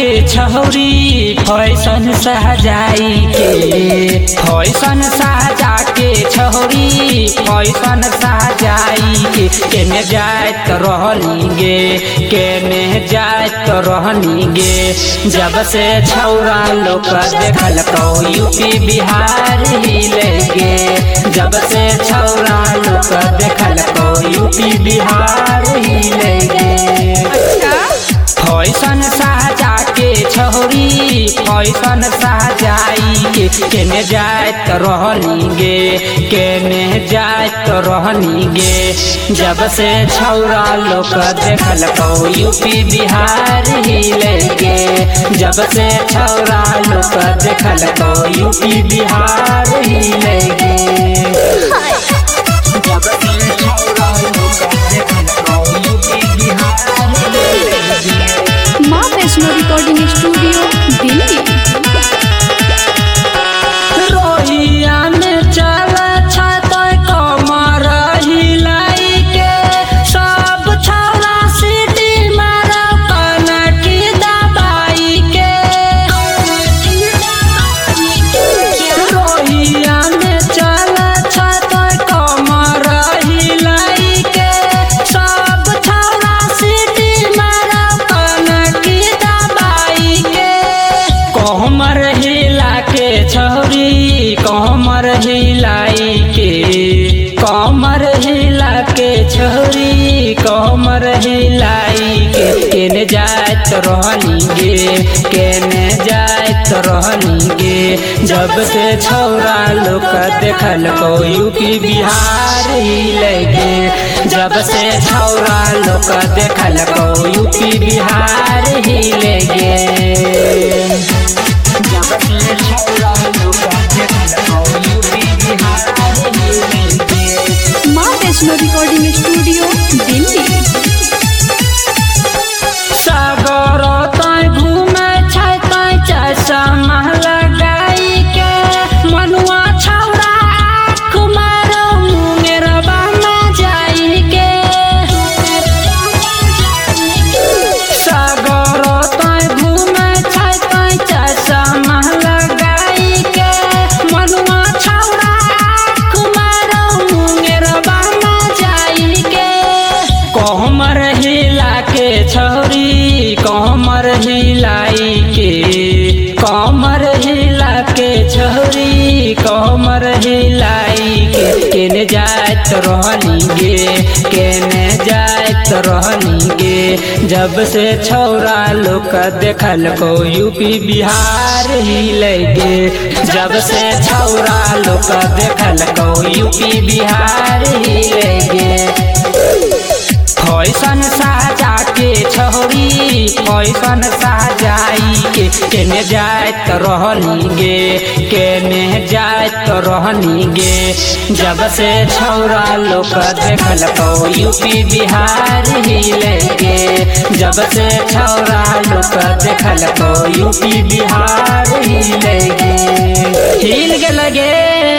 के छौरी फैशन सजाई के फैशन सजा के छौरी फैशन सजाई के केने जात रहनी गे केने जात रहनी गे जब से छौरा लोग देखल तो यूपी बिहार हिले गे जब से छौरा लोग देखल तो यूपी बिहार हिले गे फैशन साजा के छौरी फैशन साजाई के केने जात रहनी गे केने जात रहनी गे जब से छौरा लोग देखल तो यूपी बिहार हिले गे जब से छौरा लोग देखल तो यूपी बिहार हिले गे जब से छौरा लोग देखल तो यूपी बिहार हिले गे माँ वैष्णो रिकॉर्डिंग स्टूडियो दिल्ली रोहिया में चल छत कमर हिलाई के सब छौरा सीटी मार कनकी दबाई के रोहिया में चल छत कमर हिलाई के सब छौरा सीटी मार कनकी दबाई के कोमर हिला के छौरी कोमर हिलाई के कोमर हिला के छौरी कोमर हिलाई के केने जात रहनी गे केने जात रहनी गे जब से छौरा लोग देखल को यूपी बिहार हिले गे जब से छौरा लोग देखल को यूपी बिहार हिले गे जब से छौरा लोग देखल को यूपी बिहार हिले गे माँ वैष्णो रिकॉर्डिंग स्टूडियो दिल्ली सागर तय घूमे छै तय चश्मा लगाई के मनुआ छौरा आँख मारो मुंगेरबा में जाई के सागर तय घूमे छै तय चश्मा लगाई के मनुआ छौरा आँख मारो मुंगेरबा में जाई के कोमर हिला के छौरी कोमर हिलाई के कोमर हिला के छौरी कोमर हिलाई के केने जात रहनी गे केने जात रहनी गे जब से छौरा लोग देखल को यूपी बिहार हिले गे जब से छौरा लोग देखल को यूपी बिहार हिले गे फैशन साजा के छौरी फैशन साजाई के केने जात रहनी गे केने जात रहनी गे जब से छौरा लोग देखल तो यूपी बिहार हिले गे जब से छौरा लोग देखल तो यूपी बिहार हिले गे हिल गेल गे